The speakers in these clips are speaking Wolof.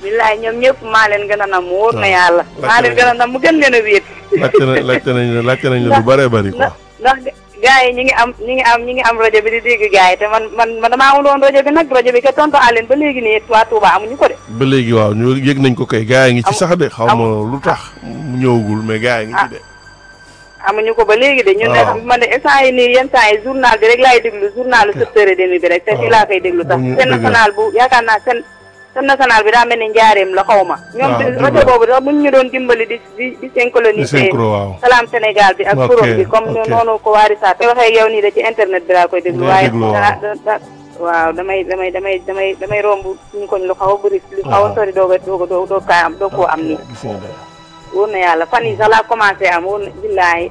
billaay ñoom ñëpp maa leen gën a nam wóor na waaw. yàlla Laajte maa leen nañ gën a nam mu gën leen a wéet laajte na laajte nañ la laajte nañ la lu bëree bëri quoi. ndax ndax gars yi ñi ngi am ñi ngi am ñi ngi am rajo bi di dégg gars yi te man man man damaa amul woon rajo bi nag rajo bi ke tonto Aline ba léegi nii waa Touba amuñu ko de ba léegi waaw ñu yëg nañ ko kay gars yi ngi ci sax de xaw ma lu tax mu ñëwagul mais gars yi ngi ci de. amuñu ko ba léegi de ñun waaw. ne man de instant yi nii yenn saa yi journal bi rek laay déglu journal sept heures et demi bi rek te fii laa koy déglu sax bu ñu seen dëgg la. national bu yaakaar naa seen seen national bi daa mel ni njaareem la xaw ma ñoom waaw, di dëgg rajo la. boobu sax buñ ñu doon dimbali di di di di synchroniser synchro waaw. Salam Sénégal bi ak Ok, forum bi comme ok. noonu ko waari saa te waxee yow nii de ci internet bi laa koy déglu Ngay waaye déglu, da waaw. da- da- waaw damay damay damay damay damay romb suñu koñ lu xaw a bëri lu xaw a waaw. sori doog a doog a doog doog kaa am doog koo am nii gis nga de. wóor na yàlla fan yi sax laa commencé am wóor na billaahi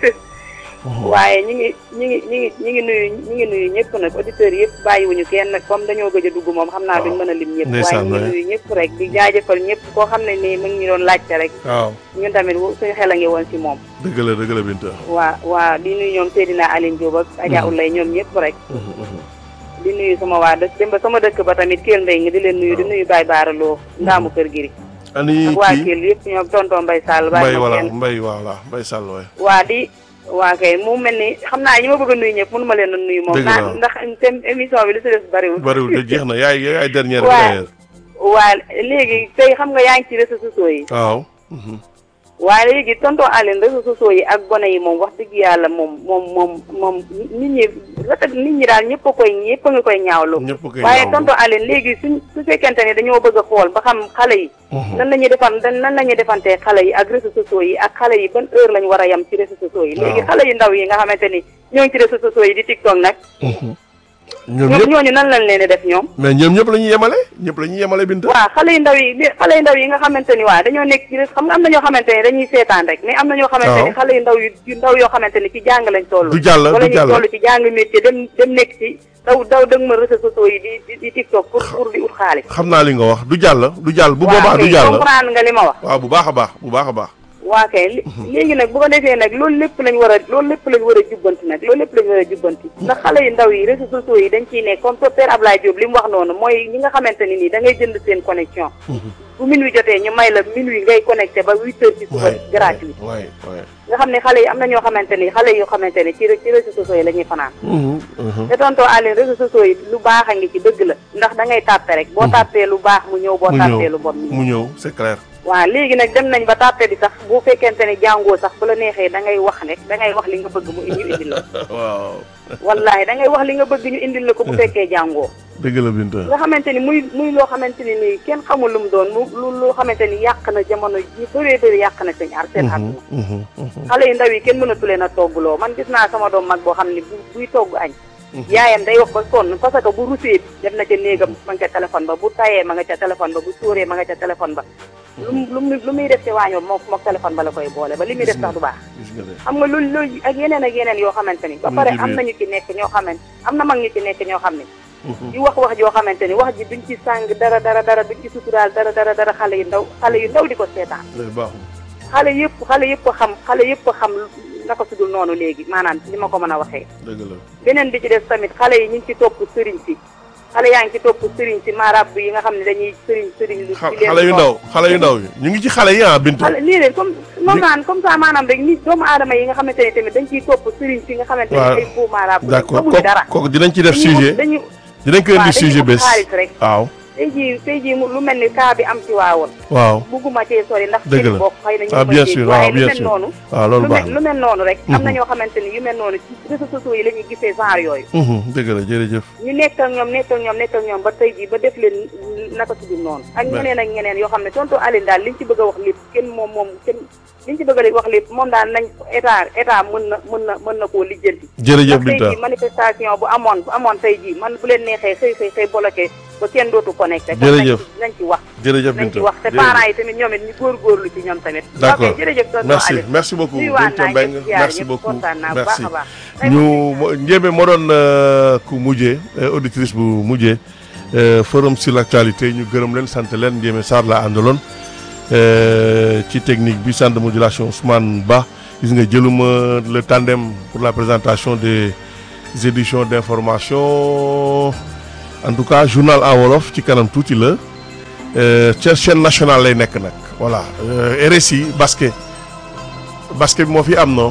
waaye ñi ngi ñi ngi ñi ngi ñi ngi nuyu ñi ngi nuyu ñëpp nag auditeurs yëpp bàyyiwuñu kenn nag comme dañoo gëj a dugg moom xam naa duñ mën a lim ñëpp waaye ndeysaan, ñi ngi waay. nuyu ñëpp rek di jaajëfal ñëpp koo xam ne nii mu ngi ñu doon laajte rek waaw ñun tamit wu- suñu xel a ngi woon ci moom dëgg la dëgg la Binta. waa waa di nuyu ñoom Seydina Aline Diop ak Adja Ulay ñoom ñëpp rek di nuyu sama waa dëkk dem ba sama dëkk ba tamit Kell Ndeye ngi di leen nuyu di nuyu Baye Baara Lo ndaamu kër giri ani ak waa kii Kell yëpp ñoom tonton Mbaye Sall mbay bàyyi ma wala kenn mbay voilà mbay sàll waay. waa di waa kay mu mel ni xam naa ñi ma bëgg a nuyu ñëpp mënu ma leen a nuyu moom Dëgg naa la. ndax seen émission bi li si des bariwul bariwul te jeex na yaay yaay dernière bi Waa. d'ailleurs. waa léegi tey xam nga yaa ngi ci réseaux sociaux yi waaw. waaye léegi tonton Aline réseaux sociaux yi ak gone yi moom wax dëgg yàlla moom moom moom moom nit ñi rafet nit ñi daal ñëpp a koy ñëpp a nga koy ñaawlu ñëpp koy waaye ñaawlu. tonton Aline léegi suñ su fekkente ne dañoo bëgg a xool ba xam xale yi nan la ñuy defan nan la ñuy defantee xale yi ak réseaux sociaux yi ak xale yi ban heure lañ war a yem ci réseaux sociaux yi léegi Waaw. xale yu ndaw yi nga xamante ni ñoo ngi ci réseaux sociaux yi di TikTok nag ñoom ñoom ñëpp ñooñu nan lañ leen di def ñoom mais ñoom ñëpp la ñuy yemale ñëpp la ñuy yemale Binta. waaw xale yu ndaw yi xale yu ndaw yi nga xamante ni waa dañoo nekk ci xam nga am na ñoo xamante ni dañuy seetaan rek mais am na ñoo xamante ni Waaw. xale yu ndaw yu yu ndaw yoo xamante ni ci jàng lañ toll Du jàll, wala du ñu jàll. toll ci jàng métier dem dem nekk ci daw daw dëgg ma réseaux sociaux yi di di di TikTok pour pour di ut xaalis xam naa li nga wax du jàll du jàll bu waaw boobaa du kay jàll. comprendre nga li ma wax waaw bu baax a baax bu baax a baax. waa kay li- léegi nag bu ko defee nag loolu lépp lañ war a loolu lépp lañ war a jubbanti nag loolu lépp lañ war a jubbanti ndax xale yu ndaw yi réseaux sociaux yi dañ ciy nekk comme so père Ablaye Diop li mu wax noonu mooy ñi nga xamante ni nii da ngay jënd seen connexion bu minuit jotee ñu may la minuit ngay connecté ba huit heures ci suba waay gratuit waay waay. nga xam ne xale yi am na ñoo xamante ni xale yoo xamante ni ci ci réseaux sociaux yi la ñuy fanaan Mhm, mhm. te tonton Aline réseaux sociaux yi lu baax a ngi ci dëgg la ndax da ngay tàppe rek boo tàppee lu baax mu ñëw boo mu tàppee ñëw lu bon mu ñëw mu ñëw c'est clair. waaw léegi nag dem nañ ba tàppe bi sax bu fekkente ne jàngoo sax bu la neexee da ngay wax rek da ngay wax li nga bëgg mu ñu indil la waaw. wallaahi da ngay wax li nga bëgg ñu indil la ko bu fekkee jàngoo dëgg la Binta. nga xamante ni muy muy loo xamante ni nii kenn xamul lu mu doon mu lu loo xamante ni yàq na jamono ji bëree bëri yàq na seen ar seen àdduna Mhm, mhm. xale yu ndaw yi kenn mënatu leen a toggloo man gis naa sama doom mag boo xam ne bu buy togg añ yaayam day wax ba sonn parce que bu rusee dem na ca néegam ma nga ca téléphone ba bu tayee ma nga ca téléphone ba bu sóoree ma nga ca téléphone ba lu mu lu mu lu muy def ci waañoom moom mook téléphone ba la koy boole ba li muy def sax du baax gis nga de. xam nga loolu loolu ak yeneen ak yeneen yoo xamante ni ba Muy pare ci am biir. nañu ci nekk ñoo xamante am na mag ñu ci nekk ñoo xam ne Mhm. di wax wax joo xamante ni wax ji duñ ci sàng dara dara dara duñ ci suturaal dara dara dara xale yu ndaw xale yu ndaw di ko seetaan loolu baaxul. xale yëpp xale yëpp a xam xale yëpp a xam naka sudul noonu léegi maanaam li ma ko mën a waxee dëgg la. beneen bi ci des tamit xale yi ñu ngi ci topp sëriñ si xale yaa ngi ci topp sëriñ si maarab yi nga xam ne dañuy sëriñ sëriñ lu xa- di leen xale yu topp. ndaw xale yu ndaw yi ñu ngi ci xale yi ah Binta. xale lii leen comme moom naan comme ça maanaam rek ni doomu aadama yi nga xamante ne tamit dañ ciy topp sëriñ si nga xamante ne waaw ay faux maarab d'accord xamuñu kooku dara kooku dinañ ci def dañuy sujet wut- dañu dinañ ko indi waaw dañuy sujet wut bés. xaalis rek waaw tey jii tey jii mu lu mel ni cas bi am ci waawoon waaw. bugguma cee sori ndax Dëgg seen la. bokk xëy na ñu ah koy bien dégg sûr waaye waaw lu bien mel sûr noonu waaw loolu lu baax mel na. lu mel noonu rek am na Mhm. ñoo xamante ni yu mel noonu ci réseaux sociaux yi la ñuy gisee genre yooyu Mhm, dëgg la jërëjëf. ñu nekk ak ñoom nekk ak ñoom nekk ak ñoom ba tey jii ba def leen naka tudul noonu ak Ouais. ñeneen ak ñeneen yoo xam ne tonton Aline daal liñ ci bëgg a wax lépp kenn moom moom kenn liñ ci bëgg a wax lépp moom daal nañ état état mën na mën na mën na koo lijjanti jërëjëf ndax tey Binta jii manifestation bu amoon bu amoon tey jii man bu leen neexee xëy xëy xëy bloqué ba kenn dootu connecté kon nañ Jërëjëf. ci- nañ ci wax jërëjëf nañ ci Binta wax te parents yi tamit ñoom it ñu góorgóorlu ci ñoom tamit D'accord. ok jërëjëf tonton merci Aline merci beaucoup nuyuwaat Binta naa Mbengue ñëpp ziar merci ñëpp beaucoup kontaan naa bu baax merci a baax Tey ñu moom mo- Ndiémé moo doon euh, ku mujjee euh, auditrice bu mujjee euh, forum sur l'actualité ñu gërëm leen sant leen Ndiémé Sarr la àndaloon euh, ci technique bi centre de modulation Ousmane Ba gis nga jëluma le tandem pour la présentation des éditions d'information en tout cas journal en wolof ci kanam tuuti la ca chaîne nationale lay nekk nag voilà RSI basket basket bi moo fi am non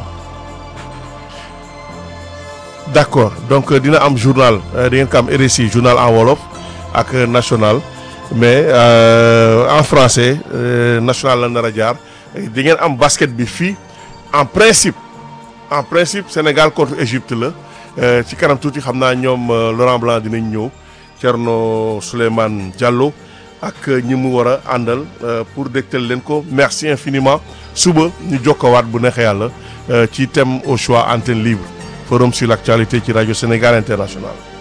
d'accord donc dina am journal di ngeen ko am RSI journal en wolof ak national mais en français national la nar a jaar di ngeen am basket bi fii en principe en principe Sénégal contre Égypte la ci kanam tuuti xam naa ñoom Laurent Blanc dinañ ñëw Thierno Souleymane Diallo ak ñi mu war a àndal pour dégtal leen ko merci infiniment suba ñu jokkowaat bu neexee yàlla ci thème au choix antenne libre forum sur l'actualité ci rajo Sénégal International